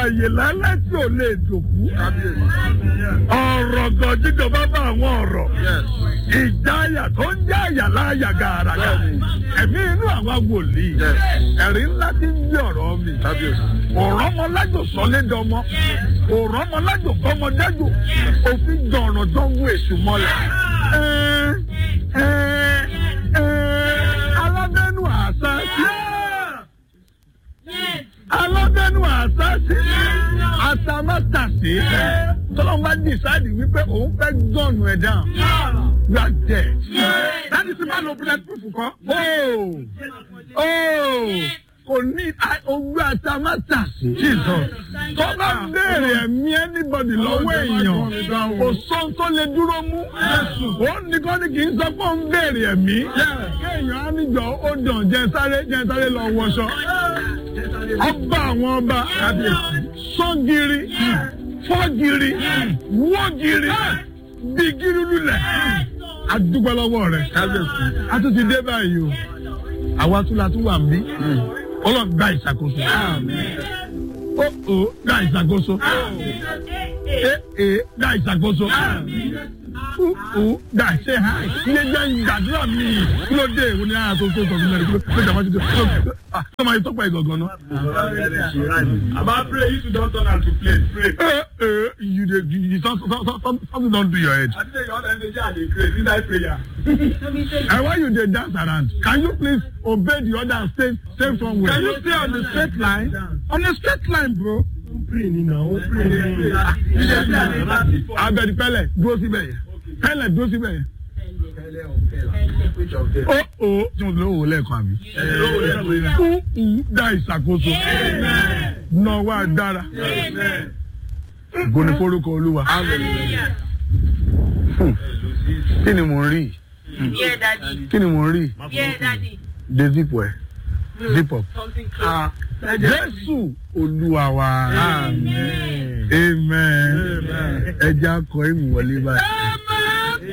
ààyè lálẹ́ tí ò lè dòkú. ọ̀rọ̀ gan jíjọ bá bá àwọn ọ̀rọ̀. ìjáyà tó ń jáyà láàyà gàràgà. ẹ̀mí inú àwọn wòlíì. ẹ̀rí ńlá ti ń gbé ọ̀rọ̀ mi. ọ̀rọ̀ ọmọlájò sọlédọmọ. ọ̀rọ̀ ọmọlájò fọmọdájò. òfin jọ̀rọ̀ tó ń wú èṣù mọ́lẹ̀. ẹ ẹ ẹ alábẹ́nu àṣà sí alábẹ́nu àṣàṣì àtàmátàṣì tọ́lọ́mù bá decide wípé òun fẹ́ gọ́ọ̀nù ẹ̀ down you are dead. láti sí máa lo bulletproof kọ́. kò ní owó àtàmátàṣì. tó bá béèrè ẹ̀mí anybody lọ́wọ́ èèyàn kò sọ́n tó lè dúró mú. ó nìkan ni kì í sọ pé ó ń béèrè ẹ̀mí. kéèyàn á níjọ ó dàn jẹ sáré jẹ sáré lọ wọṣọ ọba àwọn ọba sọ́gìrì fọ́gìrì wọ́gìrì bìgìrì lulẹ̀ adúgbò lọ́wọ́ rẹ̀ a tún ti dé báyìí o àwa tún la tún wà ń bí ọlọ́run gba ìṣàkóso ó ó gba ìṣàkóso é é gba ìṣàkóso ó ó gba ṣe ha iye jẹ́ ìgbàdúrà mi kí ló dé ìwọ ni a tó tó tọ̀ nílẹ̀ kí ló dé ìjàmbá ti tó kí ló máa tọ́pọ̀ ìgangan náà. About pray, you don't turn out to play. Pray. Eh, eh, you dey you, you, some, some, some, something don do your head. I think your energy and the grace inside prayer. And why you dey dance around? Can you please obey the order and stay stay somewhere? Can you stay on the straight line? On a straight line, bro. Pray ni na, o pray ni. You dey play and never see for. Abẹ́ni pẹ́lẹ̀ dúró síbẹ̀ yẹn. Pẹ́lẹ̀ dúró síbẹ̀ yẹn. Ó ó tí mo lè wò lẹ́ẹ̀kan àbí. Kú ù dá ìṣàkóso. Náwó adára. Goni forúkọ Olúwa. Hmm. Kí ni mò ń rí? Yeah, daddy. Kí ni mò ń rí? Yeah, daddy. De zip ẹ̀. Zip up. Something close. Jésù Olúwa wa. Amen. Ẹ jẹ́ akọ ìmùwọlé báyìí.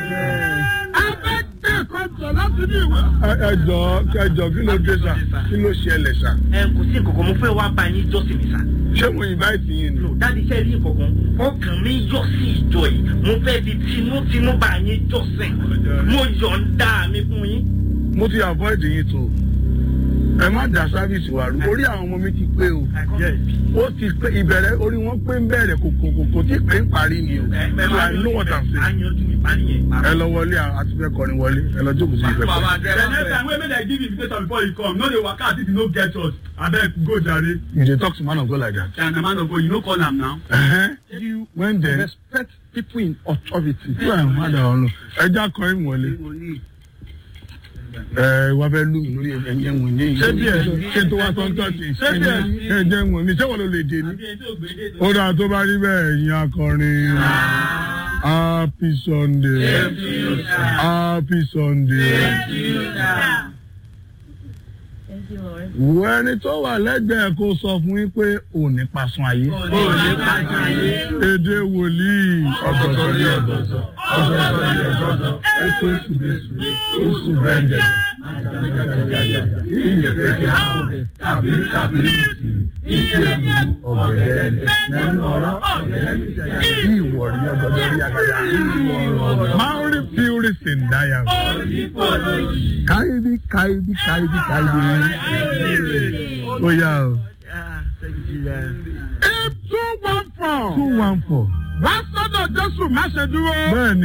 Ẹ ẹ jọ ẹ jọ kí ló dé sà kí ló ṣẹlẹ̀ sà. ẹ kò sí nǹkan kan mo fẹ́ wá bá yín jọ́sìn mi sá. Ṣé mo invite yín ni? dáàdi iṣẹ́ rí nǹkan kan ọkàn mi yọ sí ìjọ yìí mo fẹ́ fi tinútinú bá yín jọ́sìn mo yọ̀ǹda mi fún yín. Mo ti avoid yín tó. Ẹ má dá sáfíìsì wa rú. Orí àwọn ọmọ mi ti pé o. Ó ti pé ìbẹ̀rẹ̀ orí wọn pé ń bẹ̀rẹ̀ kò kò kò kò tí pé ń parí ni o. So I know what I'm saying. ayanju mi parí yẹn. Ẹ lọ wọlé àti fẹ́ kọrin wọlé. Ẹ lọ jókòó sí ìfẹ́ kọrin. The next time wey make dem give invitation before you come, no dey waka as if you no get church. Abeg go jare. You dey talk to man of God like that. And the man of God, you no call am now. Uh-huh. You when then Respect people in authority. tí àwọn ọmọdé ọ̀hún ẹja kan ń wọlé ẹ wá fẹ́ lù mí lórí ẹ̀jẹ̀ wọn ní ìlú. ṣé bí ẹ ṣe tó wá sọ́ńtọ́ sí ṣé bí ẹ ẹ̀jẹ̀ wọn mi ṣé wọn ló lè dé ní. ó dáa tó bá rí bẹ́ẹ̀ ẹ̀yin akọrin happy sunday happy sunday. Thank you, Lord. wo ẹni tó wà lẹ́gbẹ̀ẹ́ kó sọ fún yín pé òní pasun ayé. èdè wòlíì. ọ̀gọ̀dọ̀ rí ọ̀gọ̀dọ̀ ọ̀gọ̀dọ̀ rí ọ̀gọ̀dọ̀ ètò ìsúnbẹ̀sù oṣù bẹ́ndẹ̀. ìyẹ̀fẹ̀kẹ̀ tàbí tàbí ìṣèlú ọ̀gẹ̀dẹ̀ nínú ọ̀rọ̀ ọ̀gẹ̀dẹ̀ ìwọ̀rí ọ̀gọ̀dọ̀ rí àgàdà. Maori fury sindaya. Kaibi kaibi kaibi kaibi. Ó yá o. Eight two one four. Two one four. Wá sọ́dọ̀ Jésù má ṣe dúró. Bẹ́ẹ̀ni.